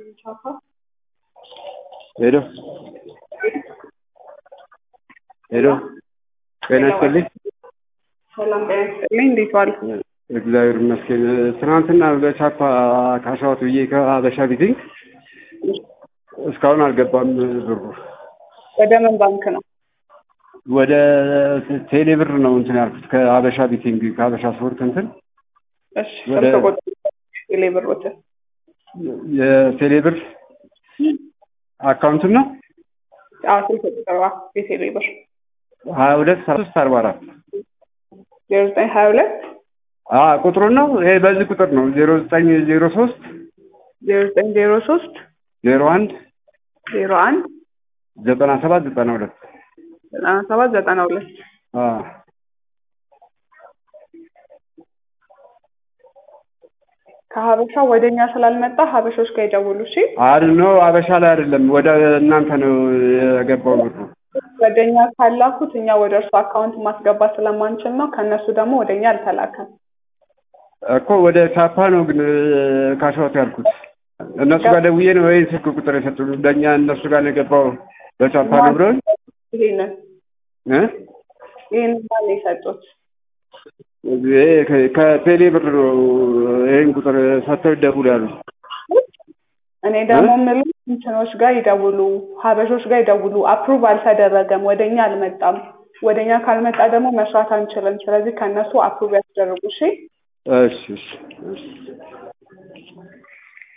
ሄሎ ሄሎ ጤና ይስጥልኝ። ሰላም ጤና ይስጥልኝ። እንዴት ዋሉ? እግዚአብሔር ይመስገን። ትናንትና በቻፓ ካሻወት ብዬ ከሀበሻ ቢቲንግ እስካሁን አልገባም ብሩ። ወደ ምን ባንክ ነው? ወደ ቴሌ ብር ነው እንትን ያልኩት ከሀበሻ ቢቲንግ ከሀበሻ ስፖርት እንትን እሺ ወደ- ስልክ ቁጥር ቴሌ ብሮትን የቴሌ ብር አካውንት ነው አዎ ስልክ ቁጥር ዋ የቴሌ ብር ሀያ ሁለት ሰባ ሶስት አርባ አራት ዜሮ ዘጠኝ ሀያ ሁለት ቁጥሩን ነው ይሄ በዚህ ቁጥር ነው ዜሮ ዘጠኝ ዜሮ ሶስት ዜሮ ዘጠኝ ዜሮ ሶስት ዜሮ አንድ ዜሮ አንድ ዘጠና ሰባት ዘጠና ሁለት ዘጠና ሰባት ዘጠና ሁለት ከሀበሻ ወደ እኛ ስላልመጣ ሀበሾች ጋር ይደውሉ እሺ አድ ነው አበሻ ላይ አይደለም ወደ እናንተ ነው የገባው ብሩ ወደ እኛ ካላኩት እኛ ወደ እርሱ አካውንት ማስገባት ስለማንችል ነው ከእነሱ ደግሞ ወደ እኛ አልተላከም እኮ ወደ ቻፓ ነው ግን ካሻወት ያልኩት እነሱ ጋር ደውዬ ነው ወይ ስልክ ቁጥር የሰጡን ለእኛ እነሱ ጋር ነው የገባው በቻፓ ነው ብለውኝ ይሄንን እ ይህንን ማን ነው የሰጡት ይሄ ከ- ከቴሌ ብር ነው ይህን ቁጥር ሰጥተው ይደውሉ ያሉ እኔ ደግሞ የምልህ እንትኖች ጋር ይደውሉ ሀበሾች ጋር ይደውሉ አፕሩቭ አልተደረገም ወደ እኛ አልመጣም ወደ እኛ ካልመጣ ደግሞ መስራት አንችልም ስለዚህ ከእነሱ አፕሩቭ ያስደርጉ እሺ እሺ እሺ እሺ